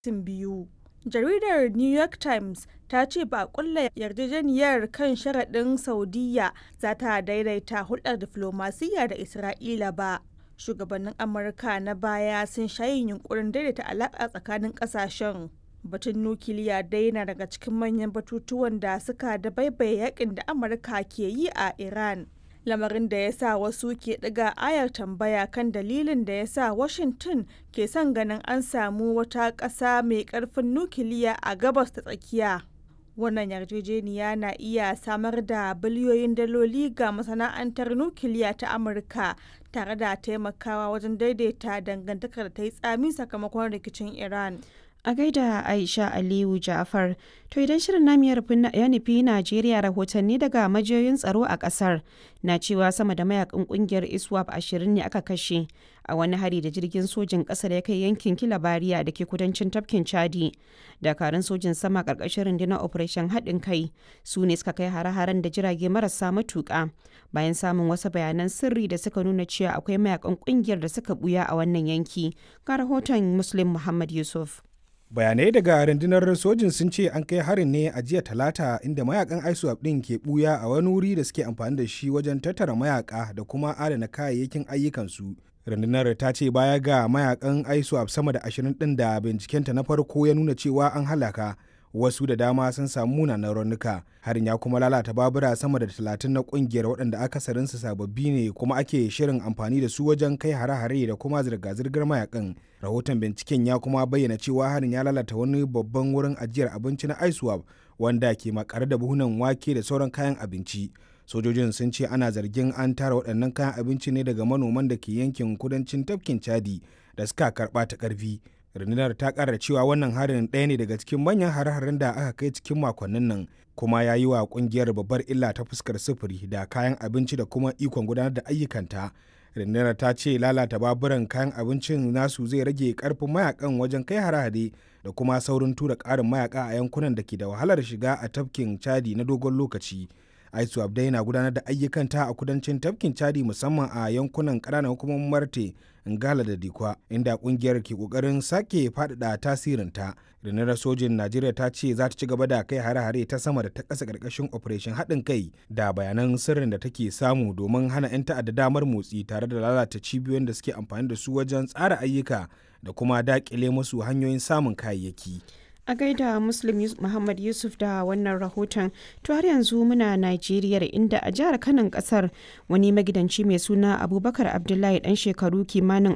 gwamnatin biyu. Jaridar New York Times ta ce ba a kulla yarjejeniyar kan sharaɗin Saudiyya za ta daidaita hulɗar diflomasiyya da Isra'ila ba. Shugabannin Amurka na baya sun sha yin yunkurin daidaita alaƙa tsakanin ƙasashen. Batun nukiliya dai na daga cikin manyan batutuwan da suka dabaibaye yakin da Amurka ke yi a Iran. Lamarin da ya sa wasu ke ɗiga ayar tambaya kan dalilin da ya sa Washington ke son ganin an samu wata ƙasa mai ƙarfin nukiliya a gabas ta tsakiya. Wannan yarjejeniya na iya samar da biliyoyin daloli ga masana'antar nukiliya ta Amurka tare da taimakawa wajen daidaita dangantakar da ta yi tsami sakamakon rikicin Iran. A gaida Aisha Aliyu Ja'far, to idan shirin namu ya nufi Najeriya rahotanni daga majiyoyin tsaro a kasar na cewa sama da mayakan kungiyar ISWAP ashirin ne aka kashe a wani hari da jirgin sojin kasar ya kai yankin Kilabariya da ke kudancin tafkin Chadi. Dakarun sojin sama karkashin rundunar Operation haɗin kai su ne suka kai hare-haren da jirage marasa matuƙa bayan samun wasu bayanan sirri da suka nuna cewa akwai mayakan kungiyar da suka buya a wannan yanki. Ga rahoton Muslim Muhammad Yusuf. bayanai daga rundunar sojin sun ce an kai harin ne a jiya talata inda mayakan iswap din ke buya a wani wuri da suke amfani da shi wajen tattara mayaka da kuma adana kayayyakin ayyukansu rundunar ta ce baya ga mayakan iswap sama da ashirin din da bincikenta na farko ya nuna cewa an halaka wasu da dama sun samu munanan raunuka harin ya kuma lalata babura sama da talatin na kungiyar waɗanda akasarinsu sababbi ne kuma ake shirin amfani da su wajen kai hare-hare da kuma zirga-zirgar mayakan rahoton binciken ya kuma bayyana cewa harin ya lalata wani babban wurin ajiyar abinci na iswap wanda ke makare da buhunan wake da sauran kayan abinci sojojin sun ce ana zargin an tara waɗannan kayan abinci ne daga manoman da ke yankin kudancin tafkin chadi da suka karɓa ta ƙarfi rundunar ta kara cewa wannan harin ɗaya ne daga cikin manyan hare-haren da aka kai cikin makonnin nan kuma ya yi wa kungiyar babbar illa ta fuskar sufuri da kayan abinci da kuma ikon gudanar da ayyukanta rundunar ta ce lalata baburan kayan abincin nasu zai rage karfin mayakan wajen kai hare-hare da kuma saurin tura ƙarin mayaka a yankunan da ke da wahalar shiga a tafkin chadi na dogon lokaci aisu abdai na gudanar da ayyukanta a kudancin tafkin chadi musamman a yankunan ƙananan hukumomin marte ngala da dikwa inda kungiyar ke kokarin sake faɗaɗa tasirinta rundunar sojin najeriya ta ce za ta ci gaba da kai hare-hare ta sama da ta ƙasa ƙarƙashin operation haɗin kai da bayanan sirrin da take samu domin hana 'yan ta'adda damar motsi tare da lalata cibiyoyin da suke amfani da su wajen tsara ayyuka da kuma daƙile musu hanyoyin samun kayayyaki. a gaida muslim muhammad yusuf da wannan rahoton to har yanzu muna najeriya inda a jihar kanan kasar wani magidanci mai suna abubakar abdullahi dan shekaru kimanin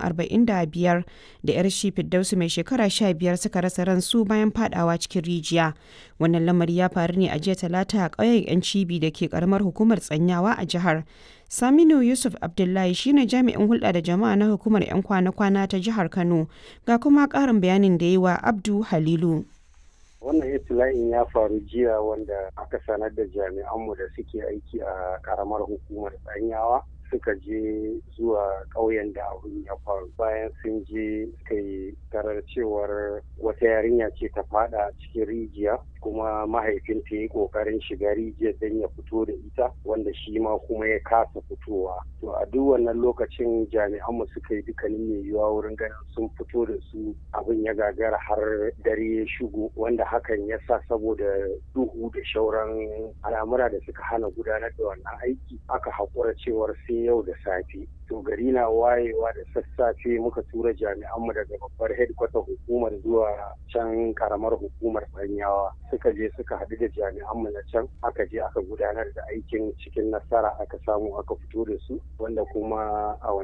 45 da yar shi fiddausu mai shekara 15 suka rasa ransu bayan fadawa cikin rijiya wannan lamari ya faru ne a jiya talata a ƙauyen yan cibi da ke karamar hukumar tsanyawa a jihar Saminu Yusuf Abdullahi shine jami'in hulɗa da jama'a na hukumar 'yan kwana-kwana ta jihar Kano ga kuma ƙarin bayanin da yi wa Abdu Halilu. wannan itila'in ya faru jiya wanda aka sanar da jami'anmu da suke aiki a karamar hukumar tsanyawa suka je zuwa ƙauyen da abin ya faru bayan sun je suka yi tarar cewar wata yarinya ce ta fada cikin rijiya kuma mahaifinta ya yi ƙoƙarin shiga rijiyar don ya fito da ita wanda shi ma kuma ya kasa fitowa to a duk wannan lokacin jami'anmu suka yi dukkanin mai yiwuwa wurin ganin sun fito da su abin ya gagara har dare ya shigo wanda hakan ya sa saboda duhu da shauran al'amura da suka hana gudanar da wannan aiki aka haƙura cewar sai yau da safe to gari na wayewa da sassafe muka tura jami'anmu daga babbar headquarter hukumar zuwa can karamar hukumar banyawa suka je suka haɗu da jami'anmu na can aka je aka gudanar da aikin cikin nasara aka samu aka fito da su wanda kuma a